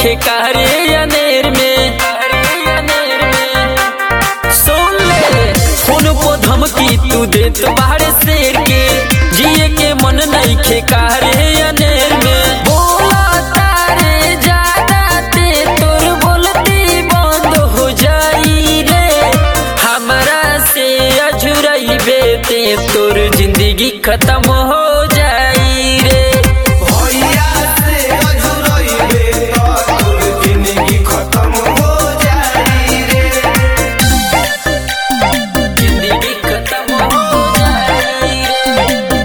नईखे कारे अनेर में सुन ले फोन को धमकी तू देत बाहर शेर के जिए के मन नईखे कारे अनेर में बोला तारे ज्यादा ते तोर बोलती बंद हो जाई रे हमरा से अझुरई ते तोर जिंदगी खत्म हो जाई रे भैया से अजुरइबे त तोर जिंदगी खत्म हो जाई रे जिंदगी खत्म हो जाई रे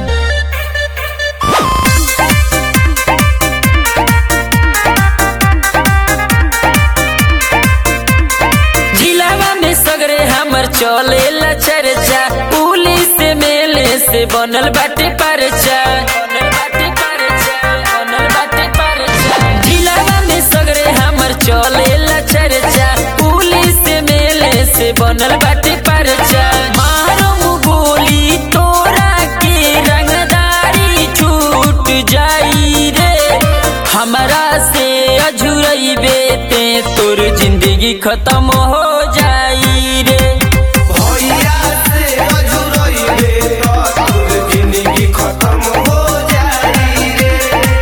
जिलावा में सगरे हमर चले ला चर्चा पुलिस से मेले से बनल बाटे परचा बनल बाटे परचा बनल बाटे परचा जिलावा में सगरे हमर चले ला चर्चा पुलिस से मेले से बनल बाटे परचा मारो गोली तोरा के रंगदारी छूट जाई रे हमरा से अझुरइबे ते तोर जिंदगी खत्म हो जाई रे भैया से अजुरइबे त तोर जिंदगी खत्म हो जाई रे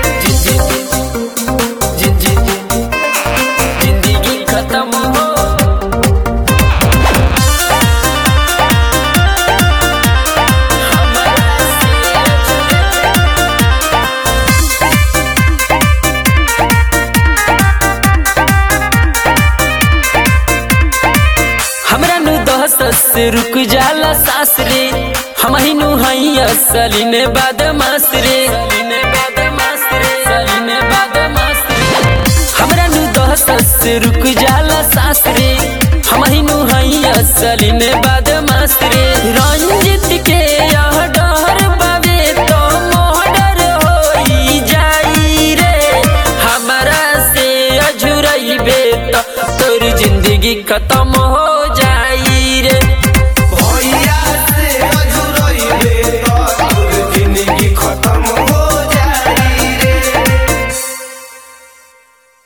जिंदगी खत्म हो हमरा से हमरा नु दहस से रुक जाला सास रे हम ही नु हई असली में बदमाश रे हमरा नु दहस से रुक जाला सास रे हम ही नु हई असली में बदमाश रे रंजित के यह डर बावे तो मोहडर होई जाई रे हमरा से अझुरइबे त तोर जिंदगी खत्म हो